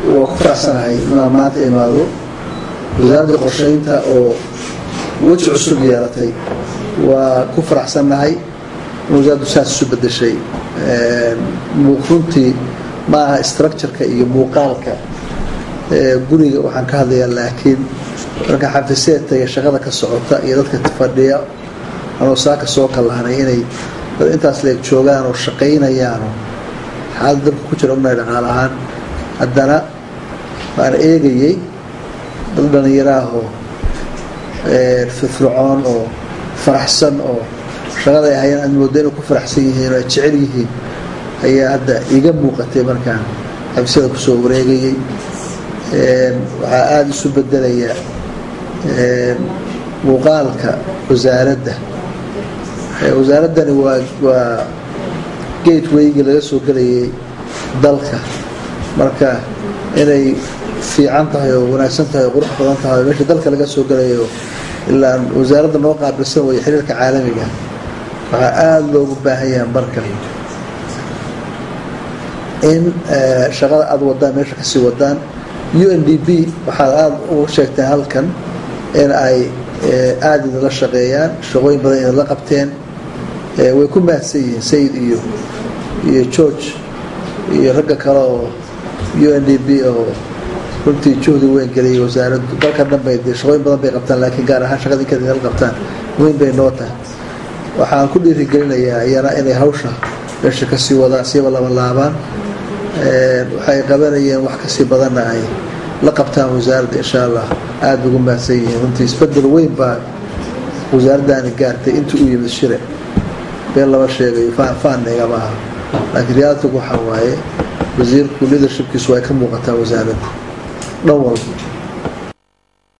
waa ku faraxsanahay inaan maanta imaado wasaaradda qorsheynta oo weji cusub yeelatay waa ku faraxsannahay in wasaaraddu saas isu bedeshay runtii ma aha structureka iyo muuqaalka guriga waxaan ka hadlayaa laakiin marka xafiseedta iyo shaqada ka socota iyo dadka fadhiya anoo saaka soo kallahnay inay dad intaas leeg joogaan oo shaqaynayaanoo xaalada dalka ku jira ognahay dhaqaal ahaan haddana waan eegayey dad dhallinyaraahoo firfircoon oo faraxsan oo shaqada ay hayaan aad moodo inay ku faraxsan yihiin oo ay jecel yihiin ayaa hadda iga muuqatay markaan xafisyada kusoo wareegayey waxaa aada isu bedelaya muuqaalka wasaaradda wasaaraddani waa waa gatewaygii laga soo gelayay dalka marka inay fiican tahay oo wanaagsan tahay oo qurux badan tahay oo meesha dalka laga soo gelayo ilaa wasaaradda noo qaabilsan waya xiriirka caalamiga waxaa aada loogu baahan yaha marka in shaqada aada wadaan meesha kasii wadaan u n d b waxaad aada uga sheegteen halkan in ay aada idinla shaqeeyaan shaqooyin badan idinla qabteen way ku mahadsan yihiin sayid iyo iyo george iyo ragga kale oo u n d b oo runtii juhdi weyn geliyay wasaaraddu dalka dhan bay dee shaqooyin badan bay qabtaan laakiin gaar ahaan shaqada inkaad idinla qabtaan weyn bay noo tahay waxaan ku dhiirigelinayaa iyana inay hawsha meesha kasii wadaan siiba laba laabaan waxay qabanayeen wax kasii badanna ay la qabtaan wasaaradda insha allah aada ugu mahadsan yihiin runtii isbedel weyn baa wasaaraddaani gaartay intii u yimid shire been lama sheegayo faanna igama aha laakiin realitigu waxaa waaye wasiirku leadershipkiisu ay ka muuqataa wasaaradda dhan walba